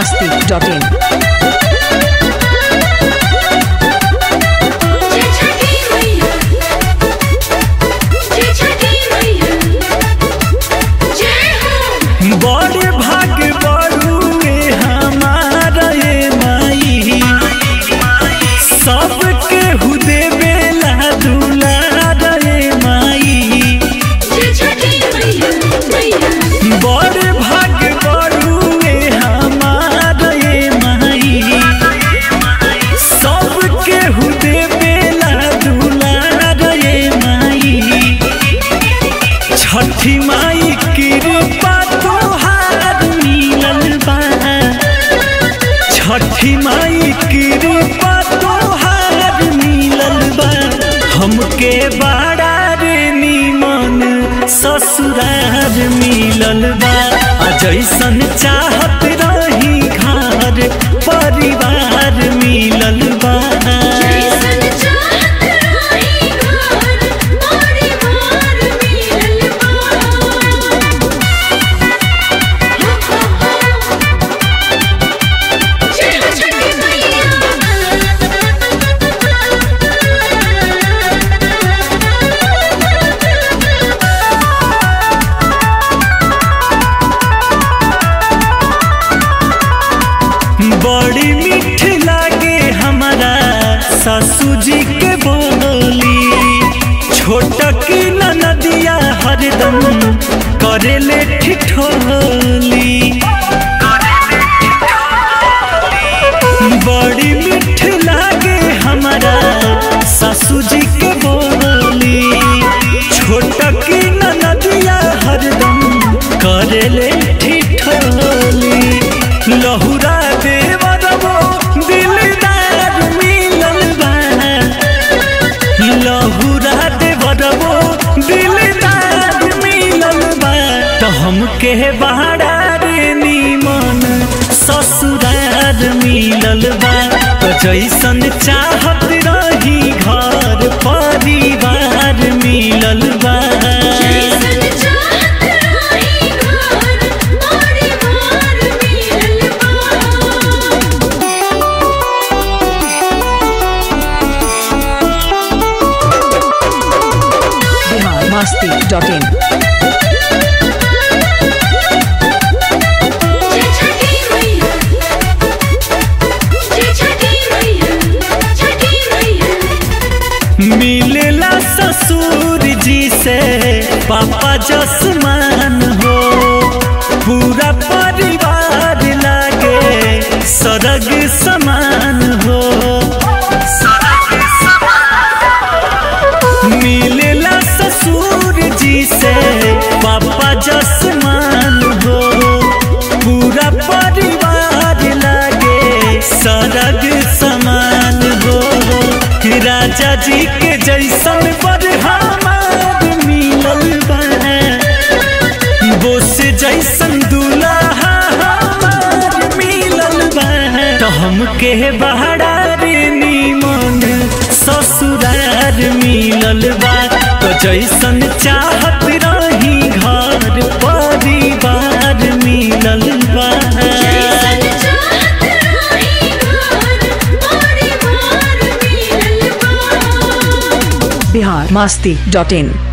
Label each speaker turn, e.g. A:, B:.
A: masti.in.
B: जय छठी मैया जय छठी मैया जय हो
C: बड़ भाग बड़ुए हमारा ये माई सबके हुदे बेला दुलार ये माई
B: जय छठी मैया मैया
C: बड़ भाग बड़ुए हमारा ये माई सबके हुदे बेला दुलार ये माई छठी माई कृपा तोहार मिलल बा छठी माई कृपा तोहार मिलल बा हमके बड़ा रे निमन ससुरार मिलल बा आ जैसन चाहत रही घर परिवार मिलल बा
B: जैसन चाहत रही घर परिवार मिलल बा जय हो छठी मैया
C: बड़ी मीठ लागे हमारा सासू जी के बोली छोट की नदिया हरदम करेले ठिठोली बड़ी मीठ लागे हमारा सासू जी के बोली छोट की नदिया हरदम करेले ठिठोली लहुरा देवरबो दिलदार मिलल बा लहुरा देवरबो दिलदार मिलल बा तो हमके बहारा रे निमन ससुरार मिलल बा तो जैसन चाहत रही घर परिवार मिलल बा
B: जैसन चाहत रही घर परिवार मिलल बा
A: Bihar masti.in.
B: जय छठी मैया जय छठी मैया छठी मैया
C: मिलेला ससुर जी से पापा जसमान हो पूरा परिवार लागे सरग समान हो मिलेला ससुर जी से पापा जसमान हो पूरा परिवार लागे सरग समान हो राजा जी के जैसन पर हमार मिलल बा बोस जैसन दूल्हा हमार मिलल बा तो हमके बहारा रे निमन ससुरार मिलल बा तो जैसन चाहत रही घर परिवार मिलल बा
B: जैसन चाहत रही घर परिवार मिलल बा
A: Bihar masti.in.